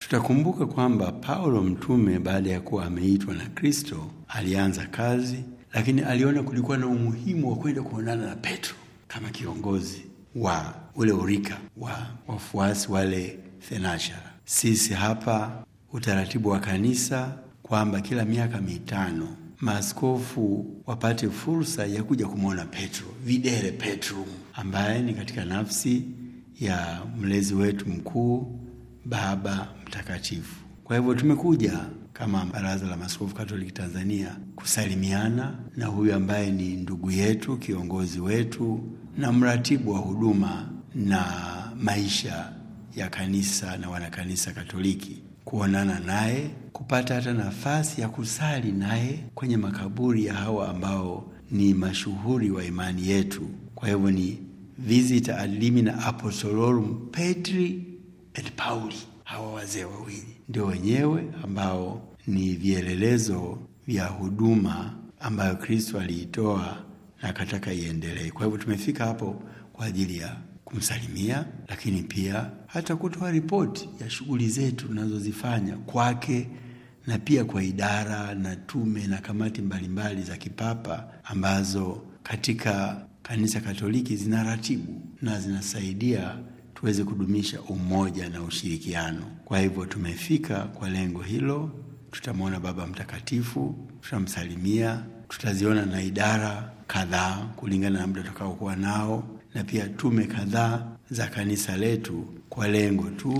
Tutakumbuka kwamba Paulo mtume baada ya kuwa ameitwa na Kristo alianza kazi, lakini aliona kulikuwa na umuhimu wa kwenda kuonana na Petro kama kiongozi wa ule urika wa wafuasi wale thenashara. Sisi hapa utaratibu wa kanisa kwamba kila miaka mitano maaskofu wapate fursa ya kuja kumwona Petro, videre Petrum, ambaye ni katika nafsi ya mlezi wetu mkuu Baba Mtakatifu. Kwa hivyo tumekuja kama Baraza la Maaskofu Katoliki Tanzania kusalimiana na huyu ambaye ni ndugu yetu, kiongozi wetu na mratibu wa huduma na maisha ya kanisa na wanakanisa Katoliki, kuonana naye, kupata hata nafasi ya kusali naye kwenye makaburi ya hawa ambao ni mashuhuri wa imani yetu. Kwa hivyo ni visita ad limina apostolorum Petri et Pauli. Hawa wazee wawili ndio wenyewe ambao ni vielelezo vya huduma ambayo Kristo aliitoa na akataka iendelee. Kwa hivyo tumefika hapo kwa ajili ya kumsalimia, lakini pia hata kutoa ripoti ya shughuli zetu tunazozifanya kwake na pia kwa idara na tume na kamati mbalimbali mbali za kipapa ambazo katika kanisa Katoliki zinaratibu na zinasaidia tuweze kudumisha umoja na ushirikiano. Kwa hivyo tumefika kwa lengo hilo. Tutamwona Baba Mtakatifu, tutamsalimia, tutaziona na idara kadhaa kulingana na muda tutakaokuwa nao, na pia tume kadhaa za kanisa letu kwa lengo tu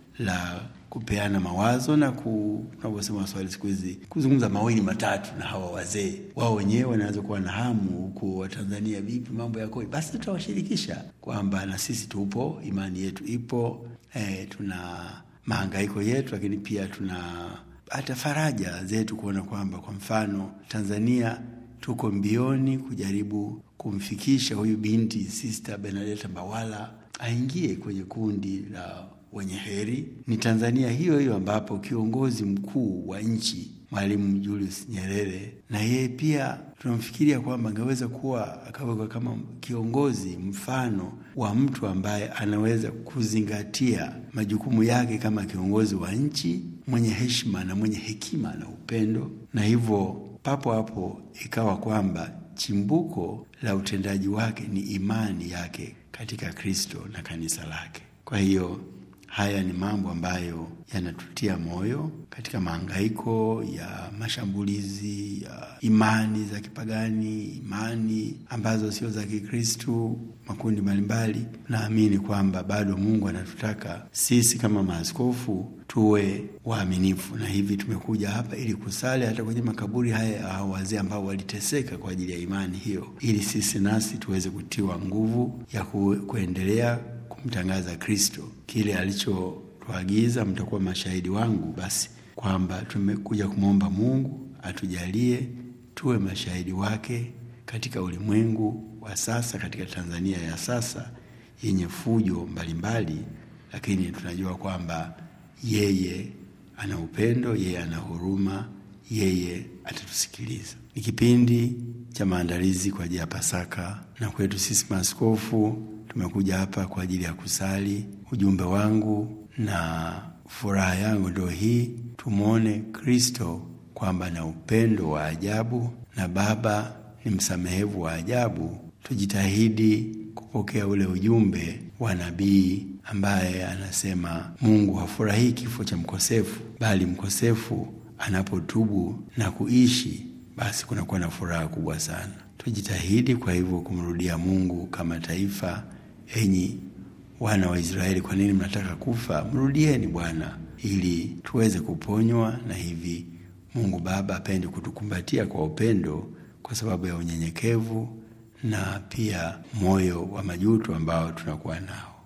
la kupeana mawazo na tunavyosema Waswahili siku hizi kuzungumza mawili matatu na hawa wazee. Wao wenyewe wanaweza kuwa na hamu huku Watanzania, vipi mambo yako? Basi tutawashirikisha kwamba na sisi tupo, imani yetu ipo, eh, tuna mahangaiko yetu, lakini pia tuna hata faraja zetu kuona kwamba kwa mfano Tanzania tuko mbioni kujaribu kumfikisha huyu binti Sister Benedetta Mbawala aingie kwenye kundi la wenye heri. Ni Tanzania hiyo hiyo ambapo kiongozi mkuu wa nchi Mwalimu Julius Nyerere na yeye pia tunamfikiria kwamba angeweza kuwa akawekwa kama kiongozi mfano wa mtu ambaye anaweza kuzingatia majukumu yake kama kiongozi wa nchi, mwenye heshima na mwenye hekima na upendo, na hivyo papo hapo ikawa kwamba chimbuko la utendaji wake ni imani yake katika Kristo na kanisa lake. Kwa hiyo haya ni mambo ambayo yanatutia moyo katika mahangaiko ya mashambulizi ya imani za kipagani, imani ambazo sio za Kikristu, makundi mbalimbali. Naamini kwamba bado Mungu anatutaka sisi kama maaskofu tuwe waaminifu, na hivi tumekuja hapa ili kusali hata kwenye makaburi haya ya hao wazee ambao waliteseka kwa ajili ya imani hiyo, ili sisi nasi tuweze kutiwa nguvu ya ku, kuendelea kumtangaza Kristo kile alichotuagiza, mtakuwa mashahidi wangu. Basi kwamba tumekuja kumwomba Mungu atujalie tuwe mashahidi wake katika ulimwengu wa sasa, katika Tanzania ya sasa yenye fujo mbalimbali, lakini tunajua kwamba yeye ana upendo, yeye ana huruma, yeye atatusikiliza. Ni kipindi cha maandalizi kwa ajili ya Pasaka, na kwetu sisi maaskofu tumekuja hapa kwa ajili ya kusali. Ujumbe wangu na furaha yangu ndio hii, tumwone Kristo kwamba na upendo wa ajabu na Baba ni msamehevu wa ajabu. Tujitahidi kupokea ule ujumbe wa nabii ambaye anasema Mungu hafurahii kifo cha mkosefu, bali mkosefu anapotubu na kuishi, basi kunakuwa na furaha kubwa sana. Tujitahidi kwa hivyo kumrudia Mungu kama taifa. Enyi wana wa Israeli, kwa nini mnataka kufa? Mrudieni Bwana ili tuweze kuponywa. Na hivi Mungu Baba apende kutukumbatia kwa upendo, kwa sababu ya unyenyekevu na pia moyo wa majuto ambao tunakuwa nao.